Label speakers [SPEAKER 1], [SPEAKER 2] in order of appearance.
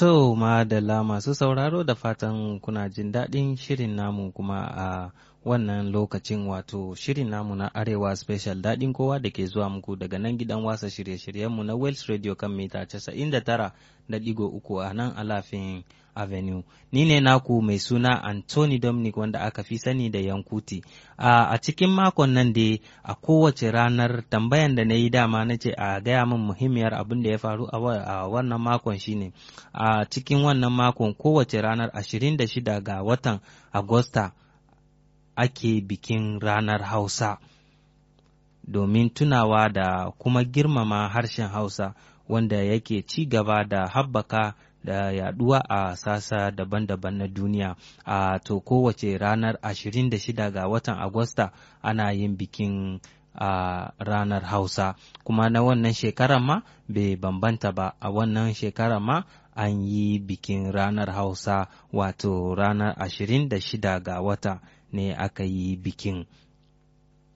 [SPEAKER 1] To madalla masu sauraro da fatan kuna jin daɗin shirin namu kuma a wannan lokacin wato shirin namu na Arewa Special daɗin kowa da ke zuwa muku daga nan gidan wasa shirye-shiryenmu na Wales Radio kan mita 99.3 a nan Alafin Avenue. Ni ne naku mai suna Anthony Dominic wanda aka fi sani da Yankuti. A cikin makon nan dai a kowace ranar tambayan da na yi dama na ce a gaya min muhimmiyar abin da ya faru a wannan makon shine a cikin wannan makon kowace ranar 26 ga watan Agusta ake bikin ranar Hausa domin tunawa da kuma girmama harshen Hausa wanda yake ci gaba da haɓaka da yaduwa a sasa daban-daban na duniya a to kowace ranar 26 ga watan Agusta ana yin bikin a ranar Hausa kuma na wannan shekarar ma bai bambanta ba a wannan shekarar ma an yi bikin ranar Hausa wato ranar 26 ga wata ne aka yi bikin